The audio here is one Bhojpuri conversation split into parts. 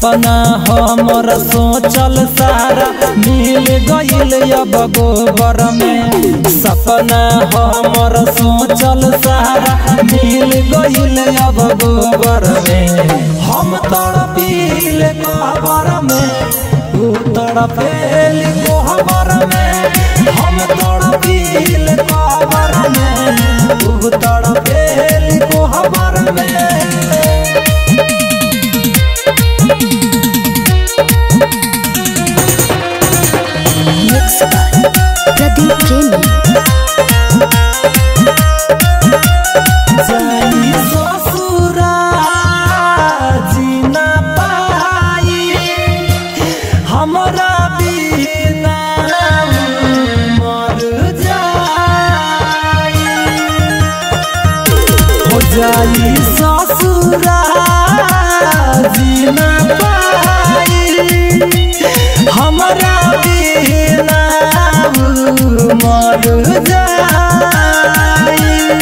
सपना हमर सोचल सारा मिल गईल अब गोबर में सपना हमर सोचल सारा मिल गईल अब गोबर में हम तड़पील कबर में तू तड़पेल कोहबर में हम तड़पील कबर में तू तड़पेल कोहबर में Mixed by Pradeep Premi. जाई ससुरा जीना पाई हमरा बिना मर जाई हो जाई ससुरा जीना पाई हमरा बिना मर जाई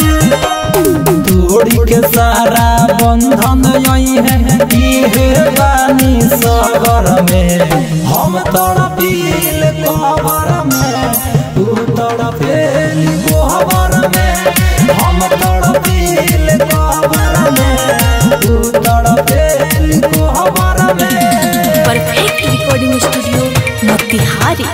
तोड़ी के सारा बंधन यही है इहे बानी सबर में हम तड़पील कबर में तू तड़पेल कोहबर में हम तड़पील कबर में तू तड़पेल कोहबर में Perfect Recording Studio, Motihari.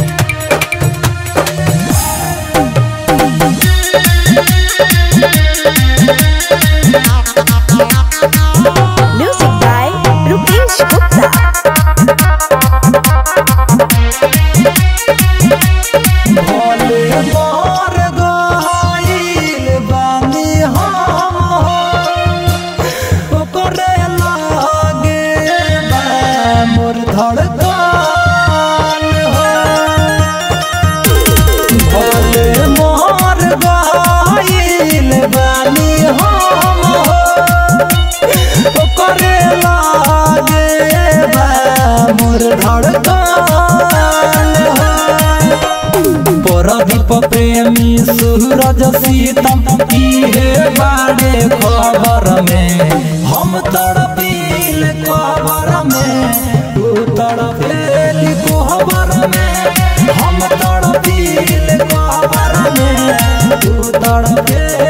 Music by Rupesh Gupta. Bhole मोर गइल बानी हम ओकरे लागे बा मोर धड़कन हो भोले मोर गइल बानी हम ओकरे लागे बा मोर धड़कन हो परदीप प्रेमी सूरज सीतम इहे बाड़े खबर में हम तड़पील खबर में तू तड़पेल कोहबर में हम तड़पील खबर में तू तड़पेल